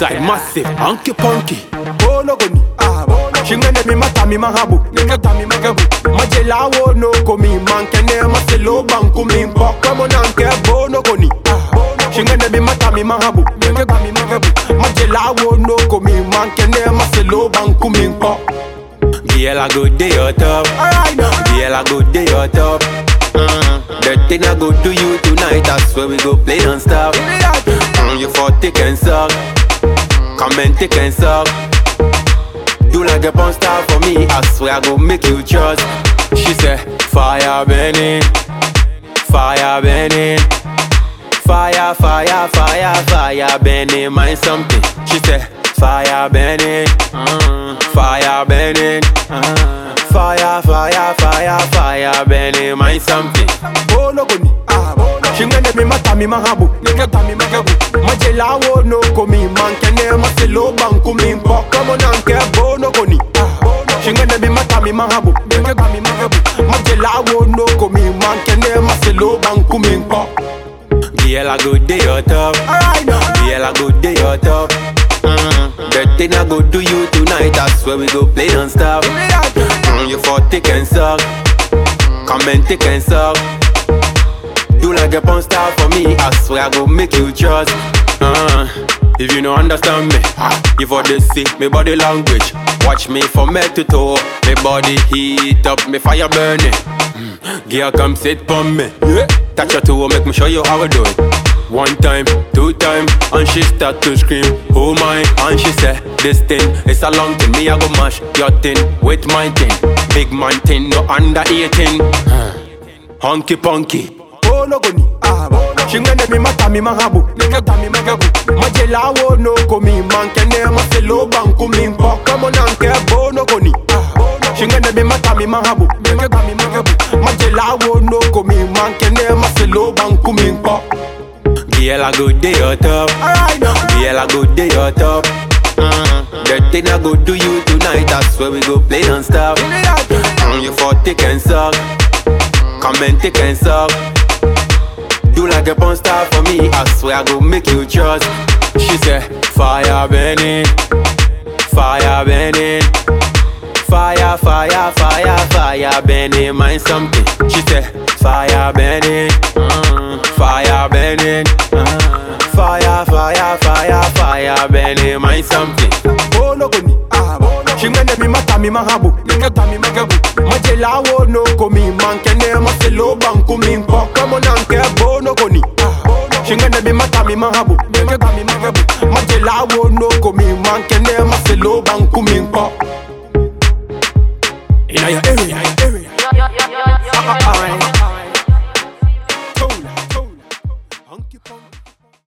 Eastside massive, hunky punky. Bono goni Shingene mi mata mi mahabu Nikata mi magabu Majela wo no komi Mankene maselo banku mi mpo Kamo nanke bono goni Shingene mi mata mi mahabu Nikata mi magabu Majela wo no komi Mankene maselo banku mi mpo Girl, I go day your top. Alright now Girl, I go day your top. Mm. The thing I go do you tonight, that's where we go play and stuff. Mm, you for thick and suck. Come and thick and suck. You like a porn star for me, I swear I go make you trust. She said, Fire burning, fire burning. Fire, fire, fire, fire burning, mind something. She said, Fire burning, mm, fire burning. mm. Fire, fire, fire, fire burning, mind something. Bono goni Shingene mi mata mi mahabu Nikata mi magabu Majela wo no komi Mankene maselo banku mi mpo Kamo nanke bono goni Shingene mi mata mi mahabu Nikata mi magabu Majela wo no komi Mankene maselo banku mi mpo Girl, I go day your top. Alright now Girl, I go day your top. Mm, the thing I go do you tonight, that's where we go play and stuff. Mm, you for thick and suck. Come and thick and suck. You like a porn star for me, I swear I go make you trust. Uh, if you don't understand me, you for this see me body language. Watch me from head to toe, me body heat up, me fire burning. Mm, girl, come sit on me. Yeah. Touch your toe, make me show you how I do it. One time, two time, and she start to scream, oh my, and she say, this thing, it's a long thing, me I go mash your thing with my thing. Big man thing, no under 18. Honky punky. Bono goni Shingene mi mata mi mahabu Nikata mi magabu Majela wo no komi Mankene maselo banku mi mpo Kamo nanke bono goni Shingene mi mata mi mahabu Nikata mi magabu Majela wo no komi Mankene maselo banku mi mpo Girl, I go day your top. Alright now Girl, I go day your top. Mm, the thing I go do you tonight, that's where we go play and stuff. Mm, you for thick and suck. Come and thick and suck. You like a porn star for me, I swear I go make you trust. She said, Fire burning, fire burning. Fire, fire, fire, fire burning, mind something. She said, Fire burning, mm, fire burning. mm. Fire, fire, fire, fire burning, mind something. Bono goni Shingene mi mata mi mahabu Nikata mi magabu Majela wo no komi Mankene maselo banku mi mpo Kamo nanke bono goni Shingene mi mata mi mahabu Nikata mi magabu Majela wo no komi Mankene maselo banku mi mpo Inna your area